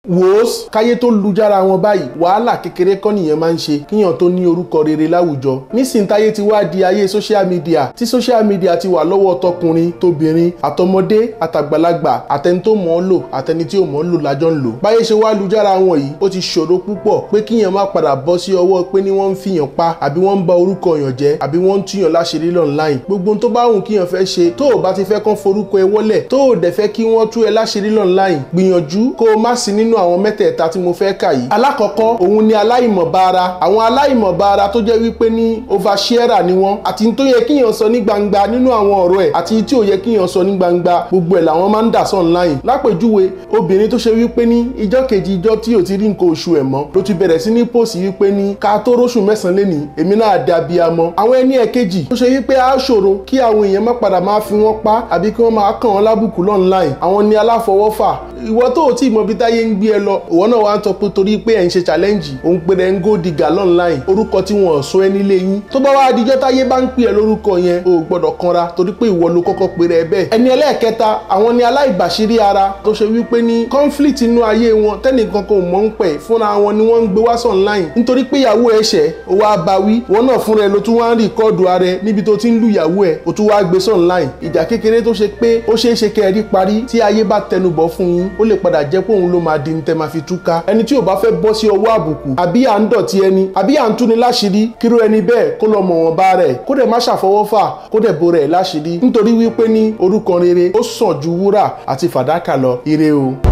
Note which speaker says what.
Speaker 1: wòós káyé tó lujára wọn báyìí wàhálà kékeré kọ́ nìyẹn máa ń ṣe kíyàn tó ní orúkọ rere láwùjọ nísìnyí ti wá di ayé social media tí social media ti wà lọ́wọ́ tọkùnrin tóbìnrin àtọmọdé àtàgbàlagbà àtẹni tó mọ̀ ọ́ lò àtẹni tí ò mọ̀ ọ́ lò lájọ́ ń lò báyé ṣe wá lujára wọn yìí ó ti ṣòro púpọ̀ pé kíyàn má padà bọ́ sí ọwọ́ pé ní wọ́n ń fìyàn pa àbí wọ́n ń ba orúkọ yàn jẹ́ àbí wọ́n ń túyàn láṣìírí online gbogbo tó bá wù kíyàn fẹ́ ṣe tó o bá ti fẹ́ kán forúkọ ẹ wọ́lẹ̀ tó o dẹ̀ fẹ́ kí wọ́n tú ẹ láṣìírí online gbìyànjú kó o má sí nínú àwọn mẹ́tẹ̀ẹ̀ta tí mo fẹ́ kà yìí alákọ̀ọ́kọ́ òun ni aláìmọ̀bára àwọn aláìmọ̀bára tó jẹ́ wípé ní oversharer ni wọ́n àti tó yẹ kíyàn sọ ní gbangba nínú àwọn ọ̀rọ̀ ẹ̀ àti tí ò yẹ kíyàn sọ ní gbangba gbogbo ẹ̀ làwọn máa ń dà sọ online lápèjúwe obìnrin tó ṣe wípé ní ìjọ́ kejì ìjọ́ tí ò ti rí nǹkan oṣù ẹ̀ mọ́ ló ti bẹ̀rẹ̀ sí ní pòsì wípé ní ká tó róṣù mẹ́sàn-án lénìí èmi náà dé abiyamọ àwọn ẹni ẹ̀kejì tó ṣe wípé á ṣòro kí àwọn èèyàn má padà máa fi wọ́n pa àbí kí wọ́n máa kàn wọ́n lábùkù online àwọn ni aláfọwọ́fà ìwọ tó o tí ì mọ bí táyé ń gbé ẹ lọ ìwọ náà wá ń tọ pé torí pé ẹ̀ ń ṣe challenge òun pé ẹ̀ ń go digger online orúkọ tí wọn ò sọ ẹ nílé yín tó bá wá dijọ́ táyé bá ń pè ẹ lórúkọ yẹn o ò gbọ́dọ̀ kanra torí pé ìwọ ló kọ́kọ́ pè rẹ bẹ́ẹ̀ ẹni ẹlẹ́ẹ̀kẹta àwọn ni aláìbàṣírí ara tó ṣe wípé ní conflict inú ayé wọn tẹ́nìkan kan ò mọ̀ ń pẹ̀ fúnra wọn ni wọ́n ń gbé wá sọ online nítorí pé ìyàwó ẹ ṣẹ̀ ó wá bá wí wọn náà fúnra ẹ ló tún wá ń rìkọ́ọ̀dù ara ẹ níbi tó ti ń lu ìyàwó ẹ ó tún wá gbé sọ online ìjà kékeré tó ṣe pé ó ṣeé ṣe kẹ́ ẹ rí parí tí ayé bá tẹnubọ̀ fún yín ó lè padà jẹ́ pé òun ló máa di ní tẹ́ máa fi túká ẹni tí ò bá fẹ́ bọ́ sí ọwọ́ àbùkù àbí à ń dọ̀tí ẹni àbí à ń túni láṣìírí kíró ẹni bẹ́ẹ̀ kó lọ mọ̀ wọn bá rẹ̀ kó dẹ̀ má ṣàfọwọ́fà kó dẹ̀ bo rẹ̀ láṣìírí nítorí wípé ní orúkọ rere ó sàn ju wúrà àti fàdákà lọ ire o.